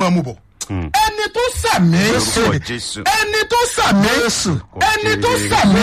máa mú bọ̀ ẹni tó sàmì Lórúkọ Jésù. ẹni tó sàmì ẹni tó sàmì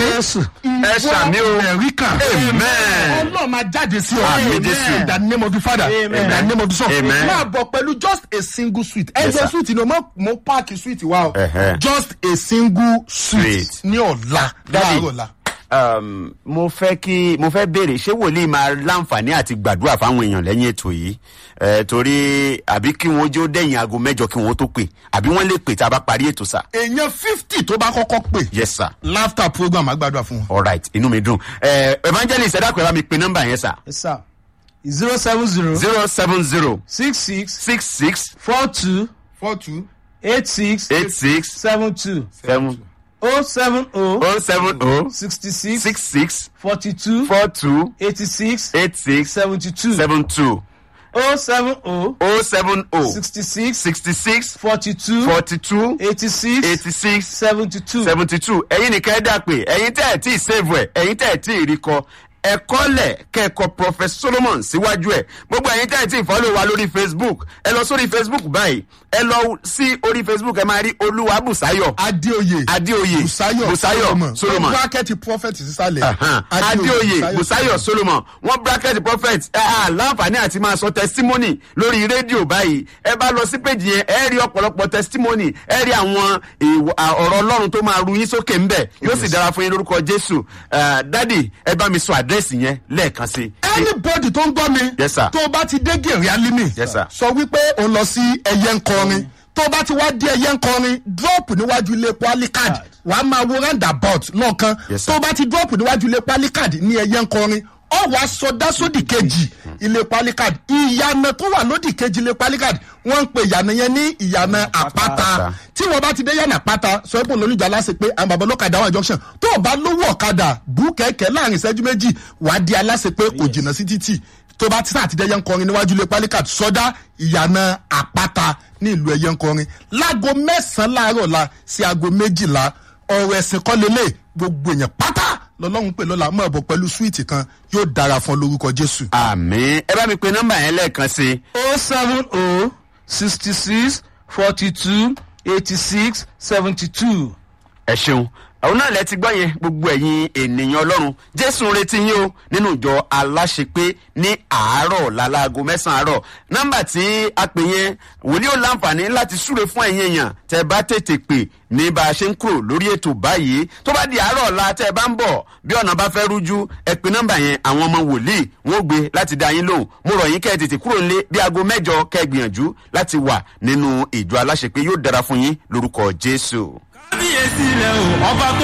Ẹ sàmì o. ẹ̀rí kan Amen. ọlọ́run máa jáde sí ọ Àmín Jésù. in the name of the father in the Amen. name of the son Amen. máa bọ̀ pẹ̀lú just a single sweet Yes, ẹ̀jẹ̀ sir. sweet ni o mo mo páàkì sweet wa o Ẹ̀hẹ́. just a single sweet Sweet. ní ọ̀la Daddy. láàárọ̀ la. um, mo fẹ́ kí mo fẹ́ béèrè ṣé wòlíì máa láǹfààní àti gbàdúrà fáwọn èèyàn lẹ́yìn ètò yìí ẹ torí àbí kí wọ́n jó dẹ̀yìn aago mẹ́jọ kí wọ́n tó pè àbí wọ́n lè pè tá a bá parí ètò sà. èèyàn fifty tó bá kọ́kọ́ pè yes sir laughter program àgbàdo fún wọn. alright inú mi dùn ẹ evangelist ẹ dákun ẹ bá mi pe nọ́mbà yẹn sà Yes, sir. Zero seven zero zero seven zero six six six six four two four two eight six eight six seven two seven oh seven oh oh seven oh sixty six six six forty two four two eighty six eight six seventy two seven two oh seven oh oh seven oh sixty six sixty six forty two forty two eighty six eighty six seventy two. seventy two ẹ̀yin nìkan ẹ̀ dà pé ẹ̀yin tẹ́ ẹ̀ tí ì save ẹ̀ ẹ̀yin tẹ́ ẹ̀ tí ì rí kọ ẹ̀kọ́ lẹ̀ kẹ́kọ̀ọ́ prophet solomon síwájú ẹ̀ gbogbo ẹ̀yin tẹ́ ẹ̀ tí ì follow wa lórí facebook ẹ lọ sórí facebook báyìí ẹ lọ sí orí facebook ẹ máa rí olúwa bùsáyọ̀ adéoyè adéoyè busayo bùsáyọ̀ solomon bracket prophet sísàlẹ̀ Ahan. adéoyè bùsáyọ̀ solomon wọ́n bracket prophet ẹ à láǹfààní àti máa sọ testimony lórí rédíò báyìí ẹ bá lọ sí péjì yẹn ẹ rí ọ̀pọ̀lọpọ̀ testimony ẹ rí àwọn èèwọ̀- à, ọ̀rọ̀ ọlọ́run tó máa ru yín sókè ńbẹ̀ yóò sì dára fún yín lórúkọ jésù Eh, dádì ẹ bá mi sọ àdírẹ́sì yẹn lẹ́ẹ̀kan sí i. anybody tó ń gbọ́ mi Yes, sir. tó o bá ti dé gèrè alimi Yes, sir. sọ wípé o lọ sí ẹyẹ nkọrin tó o bá ti wá dé ẹyẹ nkọrin drop níwájú ilé palikad wàá máa wo roundabout lọ́ọ̀kan Yes, sir. tó o bá ti drop níwájú ilé palikad ní ẹyẹ nkọrin ọ wàá sọdá sódì kejì ilé palikad ìyànà tó wà lódì kejì ilé palikad wọ́n ń pe ìyànà yẹn ní ìyànà àpáta Àpáta. tí wọ́n bá ti dé yànà àpáta sọ pé olóyìnbó aláṣẹ pé àwọn bàbá ọlọ́kadà wà junction tó o bá lówó ọ̀kadà bú kẹ̀kẹ́ láàrin ìṣẹ́jú méjì wàá di aláṣẹ pé kò jìnnà sí títì tó bá ti sáà ti dé ẹyẹ ń kọrin níwájú ilé pálíkàtì sọdá ìyànà àpáta ní ìlú ẹyẹ ń kọrin láago mẹ́sàn-án láàárọ̀ la sí aago méjìlá ọ̀rọ̀ ẹ̀sìn kọ́ lélẹ̀ gbogbo èèyàn pátá lọ́lọ́run pè lọ́la mọ̀ ọ̀bọ̀ pẹ̀lú súwìtì kan yóò dára fún ọ lórúkọ jésù. àmì ẹ bá mi pe nọ́mbà yẹn lẹ́ẹ̀kan sí i. oh seven oh sixty six forty two eighty six seventy two. ẹ ṣeun àwọn náà lẹ ti gbọ́ yẹn gbogbo ẹ̀yin ènìyàn ọlọ́run jésù ń retí yín o nínú ìjọ aláṣepé ní àárọ̀ lálaago mẹ́sàn-án àárọ̀ nọ́mbà tí a pè yẹn wòlíì ò láǹfààní láti súre fún ẹ̀yin èèyàn tẹ́ bá tètè pè ní bá a ṣe ń kúrò lórí ètò báyìí tó bá di àárọ̀ ọ̀la tẹ́ ẹ bá ń bọ̀ bí ọ̀nà bá fẹ́ rújú ẹ pè nọ́mbà yẹn àwọn ọmọ wòlíì wọn ò gbé láti dá yín lóhùn mo rọ̀ yín kẹ́ ẹ tètè kúrò nílé bí aago mẹ́jọ kẹ́ ẹ gbìyànjú láti wà nínú ìjọ aláṣepé yóò dára fún yín lórúkọ jésù. kábíyèsí rẹ o ọba tó